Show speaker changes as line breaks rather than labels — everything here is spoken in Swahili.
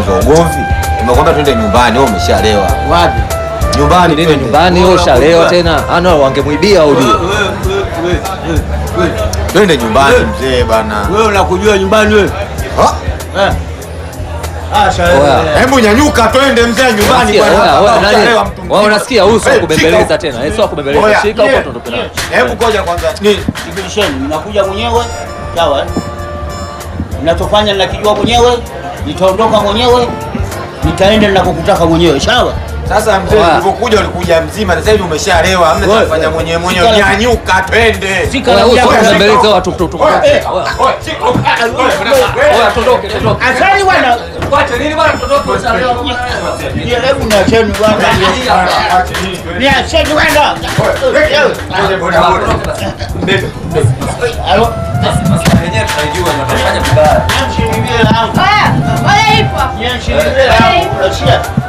kwanza ugomvi. Nimekwambia twende nyumbani, wewe umeshalewa.
Wapi?
Nyumbani
Nini
twende.
nyumbani wewe ushalewa tena? Ana wangemwibia au
Wewe,
ndio?
wewe, wewe, wewe, wewe.
Twende nyumbani mzee bana.
Wewe unakujua nyumbani wewe?
Ha?
Eh. Ah, shauri.
Oya.
Hebu nyanyuka twende mzee nyumbani
Unasikia?
bwana.
Oya,
Hapa
oya, nani?
ushalewa mtu mzima.
Wewe unasikia huyu sio
Eh,
kubembeleza
shika
tena. Eh, sio kubembeleza.
Oya,
Shika huko
yeah.
tuondoke nayo.
Hebu ngoja kwanza. Ni
Sikilisheni, mnakuja mwenyewe sawa? eh? Mnachofanya ninakijua mwenyewe, nitaondoka mwenyewe, nitaenda ninakokutaka mwenyewe, sawa?
sasa mzee
Oya.
ulipokuja ulikuja mzima, sasa hivi umeshalewa. Hamna cha
Oya.
kufanya mwenyewe mwenyewe.
Shika la-
Nyanyuka twende.
Sika
Oya,
la
huyu sio
mjaka.
kubembeleza watu tu tu.
Oya,
Oya.
eh, oya, shika.
Oya, tuondoke, tuondoke.
Asali bwana.
Kwache nini bwana tuondoke ushalewa.
Ye, Hebu niacheni bwana. Niacheni bwana.
Twende boda boda.
Alo.
Wenyewe tunajua tunafanya vibaya.
Niacheni vile langu.
Oya, oya ipo.
Niacheni vile langu. Unasikia?